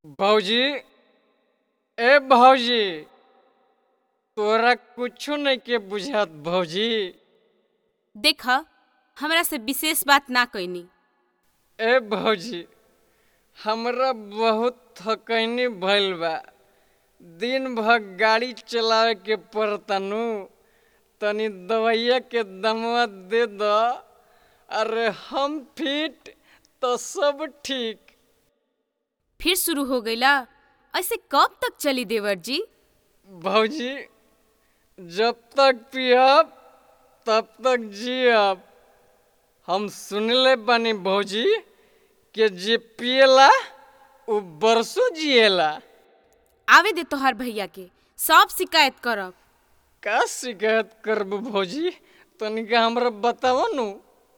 भौजी ए भौजी तोरा कुछो नहीं के बुझात भौजी देख हमरा से विशेष बात ना कैनी ए भौजी हमरा बहुत थकैनी भइल बा दिन भर गाड़ी चलावे के पड़ता नु तनी दवाइया के दमवा दे द अरे हम फिट तो सब ठीक फिर शुरू हो गईला ऐसे कब तक चली देवर जी भौजी जब तक पियब तब तक जियब हम सुनले बानी भौजी कि जे पियला उ बरसों जिएला आवे दे तोहार भैया के सब शिकायत करब का शिकायत करब भौजी तनिका हमरा बताव नु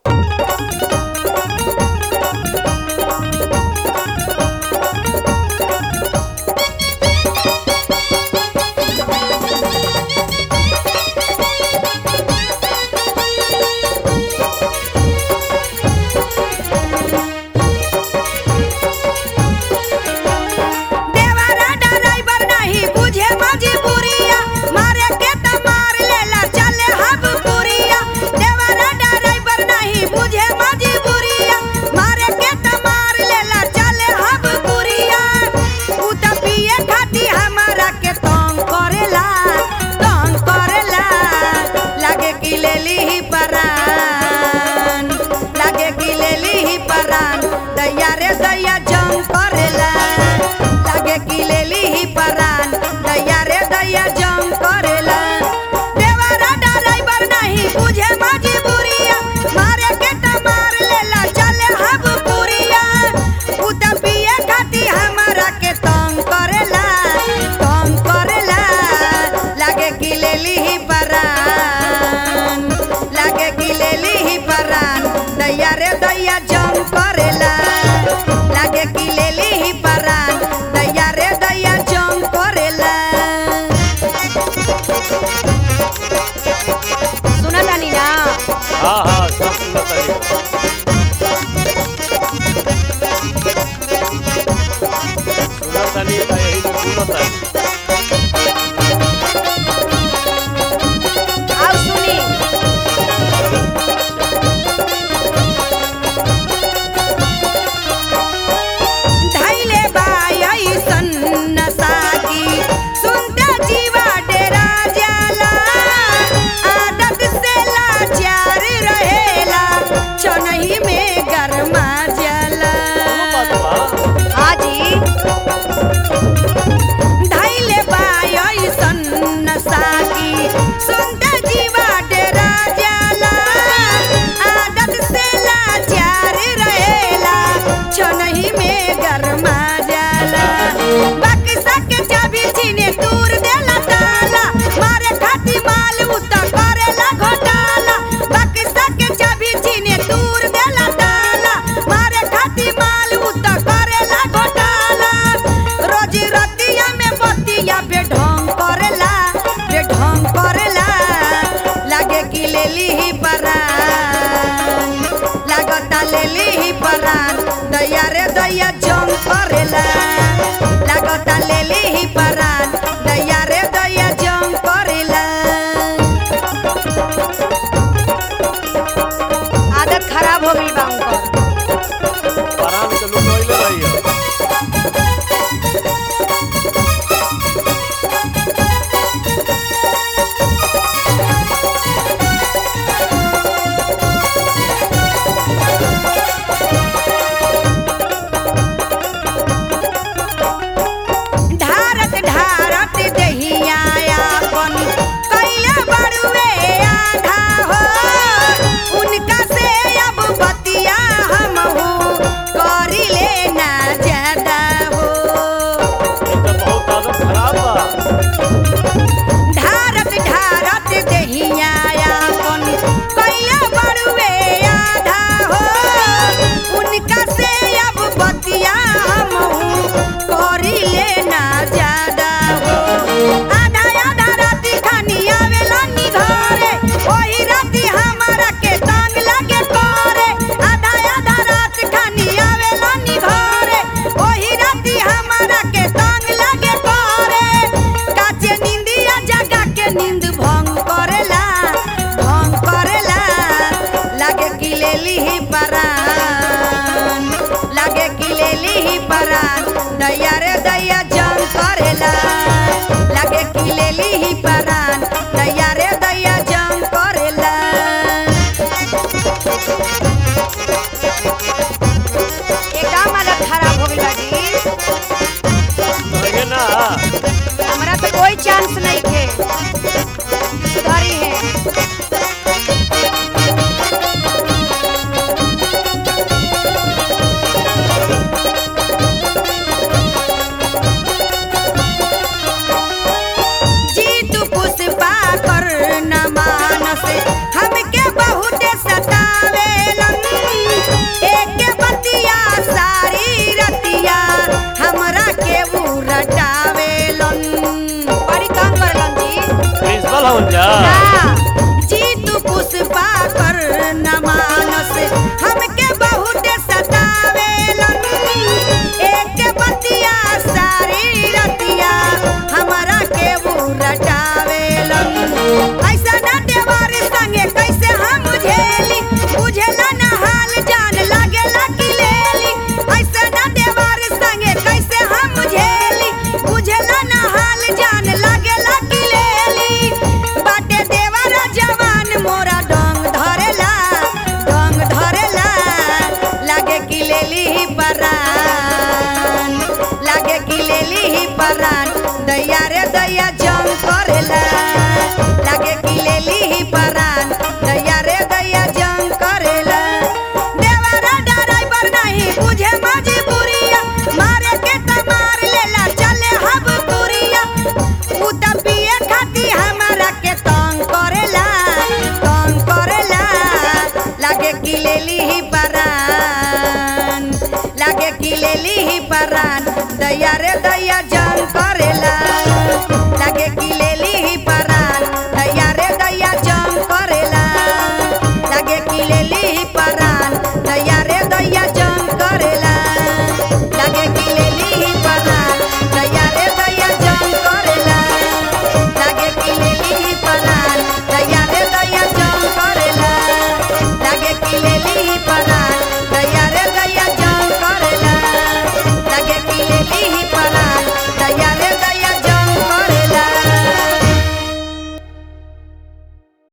देवरा ड्राइवर नहीं बुझे मजबूरिया मारे के त मार लेला चले हब पुरिया देवरा ड्राइवर नहीं बुझे मजबूरिया मारे के त मार लेला चले हब पुरिया उ त पिए खाती हमारा के तंग करेला तंग करेला लागे कि लेली ही परान लागे कि लेली ही परान दैया रे दैया जंग करेला लागे कि लेली ही परान दैया रे दैया जंग करेला देवरा ड्राइवर नहीं बुझे मजबूरिया मारे के त मार लेला चले हब पुरिया उ त पिए खाती हमारा के तंग करेला तंग करेला लागे कि लेली ही परान लागे कि लेली ही परान दैया रे दैया जंग करेला लागे कि लेली ही परान दैया रे दैया जंग करेला सुना तानी ना हाँ हाँ सब सुनत हई सुनत हनी त यही से सुनत हई आओ सुनी धैले बाई सन्न साकी सुनते जीवा डेरा जाला आदत से लाचार रहेला छनही में गरमा जाला बात बा हाजी लेली ही परान दैया रे दैया जंग करेला लागे कि लेली ही परान दैया रे दैया जंग करेला देवरा ड्राइवर नहीं बुझे मजबूरिया मारे के त मार लेला चले हब तुरिया उ त पिए खाती हमारा के तंग करेला तंग करेला लागे कि लेली ही परान लागे कि लेली ही परान दैया रे